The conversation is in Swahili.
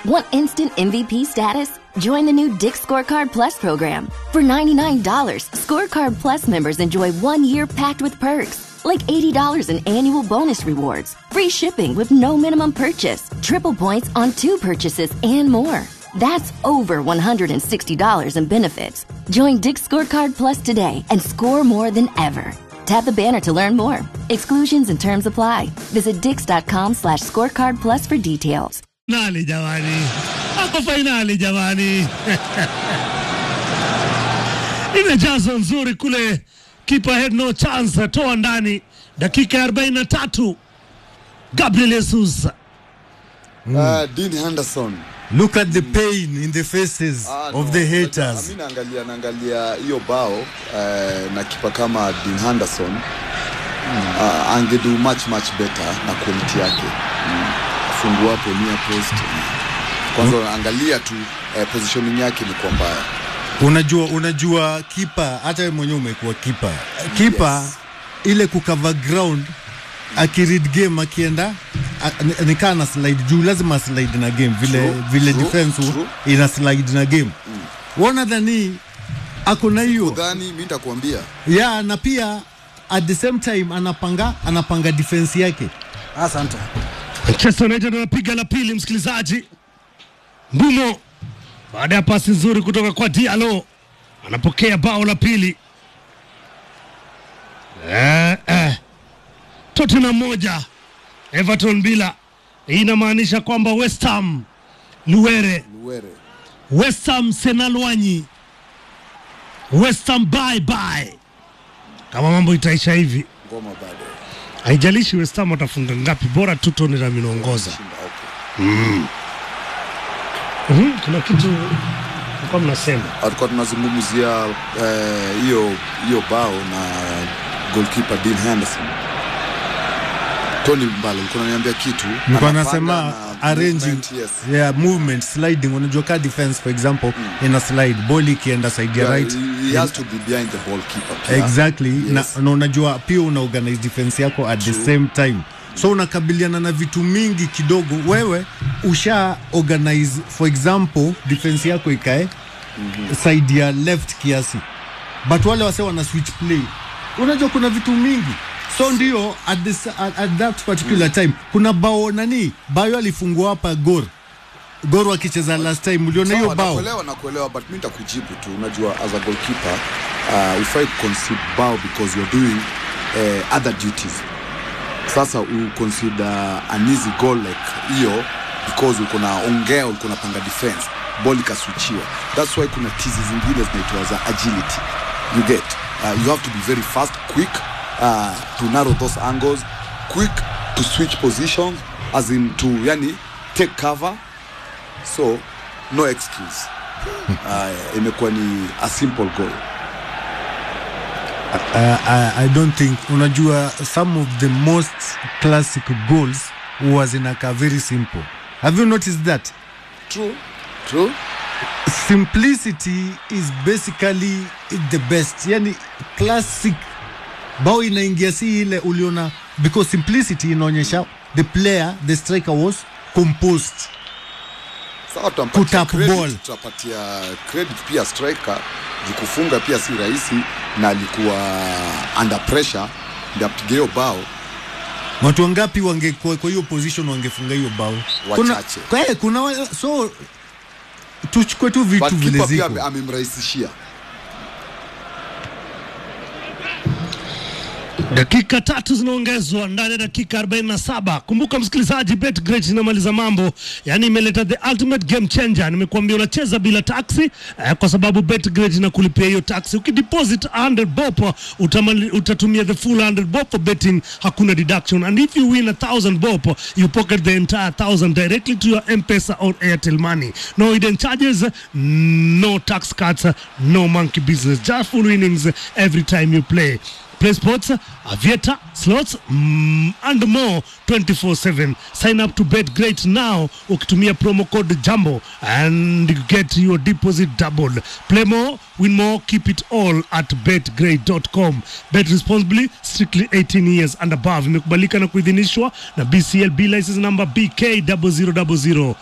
Want instant MVP status? Join the new Dick Scorecard Plus program. For $99, Scorecard Plus members enjoy one year packed with perks, like $80 in annual bonus rewards, free shipping with no minimum purchase, triple points on two purchases, and more. That's over $160 in benefits. Join Dick Scorecard Plus today and score more than ever. Tap the banner to learn more. Exclusions and terms apply. Visit dix.com slash scorecard plus for details. Fainali jamani, ako fainali jamani. Imejazo nzuri kule, kipa had no chance, toa ndani, dakika ya 43 Gabriel Jesus Uh, Dean Henderson Look at the pain in the faces Ah, of no, the unajua, haters. mi naangalia naangalia hiyo bao eh, na kipa kama Dean Henderson uh, angedo much much better na quality yake mm. fungu hapo near post kwanza angalia tu eh, positioning yake ni kwa mbaya Unajua, unajua kipa, hata wewe mwenyewe umekuwa kipa. Kipa Yes. ile kukava ground akiread game akienda a- ni- nikaa na slide juu, lazima slide na game vile True, vile true, defense true. ina slide na game. Wana dhani ako na hiyo udhani mi nitakuambia ya na pia at the same time anapanga anapanga defense yake. Asante. Manchester United wanapiga la pili, msikilizaji. Mbumo baada ya pasi nzuri kutoka kwa Diallo anapokea bao la pili. Eh, eh. Tottenham moja Everton bila. Hii inamaanisha kwamba West Ham Luwere, Luwere West Ham Senalwanyi, West Ham bye bye. Kama mambo itaisha hivi, ngoma bado haijalishi West Ham watafunga ngapi, bora tu Tottenham inaongoza. shinda okay. Mhm, kuna kitu kwa mnasema tulikuwa tunazungumzia eh, hiyo hiyo bao na goalkeeper Dean Henderson Tony Mbalo ulikuwa unaniambia kitu Nilikuwa Anapanga nasema na arranging movement, yes. yeah, movement sliding. Unajua ka defense for example ina slide ball ikienda side ya Yeah, right he- he has to be behind the ball keeper pia. exactly Yes. na, na unajua pia una organize defense yako at the same time so unakabiliana na vitu mingi kidogo wewe usha organize for example defense yako ikae side ya left kiasi but wale wase wana switch play unajua kuna vitu mingi so ndio at, this, at, at that particular time kuna bao nani bayo alifungua hapa gor gor wakicheza last time uliona hiyo Sawa, bao nakuelewa nakuelewa but mi nitakujibu tu unajua as a goalkeeper uh, ufai concede bao because you're doing uh, other duties sasa u consider an easy goal like hiyo because uko na ongea uko napanga defense ball ikaswichiwa that's why kuna tizi zingine zinaitwa za agility you get uh, you have to be very fast quick uh, to narrow those angles quick to switch positions as in to yani take cover so no excuse uh, imekuwa ni a simple goal uh, I, I don't think unajua some of the most classic goals huwa zinakaa very simple have you noticed that true true simplicity is basically the best yani classic bao inaingia si ile uliona because simplicity inaonyesha the player the striker was composed sawa tutampatia Kutap credit, ball. tutapatia credit pia striker juu kufunga pia si rahisi na alikuwa under pressure ndio apige hiyo bao watu wangapi wangekuwa kwa hiyo position wangefunga hiyo bao kuna, Wachache. kwa, kuna wa- so tuchukue tu vitu but vile kipa pia ziko ame- amemrahisishia Dakika tatu zinaongezwa ndani ya dakika 47. Kumbuka msikilizaji, BetGreat inamaliza mambo, yaani imeleta the ultimate game changer. Nimekuambia unacheza bila taxi eh, kwa sababu BetGreat inakulipia hiyo taxi. Ukideposit 100 bob utamali, utatumia the full 100 bob for betting, hakuna deduction and if you win a 1000 bob you pocket the entire 1000 directly to your M-Pesa or Airtel money. No hidden charges, no tax cuts, no monkey business, just full winnings every time you play. Play sports, aviator, slots, mm, and more 24-7. Sign up to Bet Great now ukitumia promo code JAMBO and you get your deposit doubled. Play more, win more, keep it all at betgreat.com. Bet responsibly, strictly 18 years and above. Imekubalika na kuidhinishwa na BCLB license number BK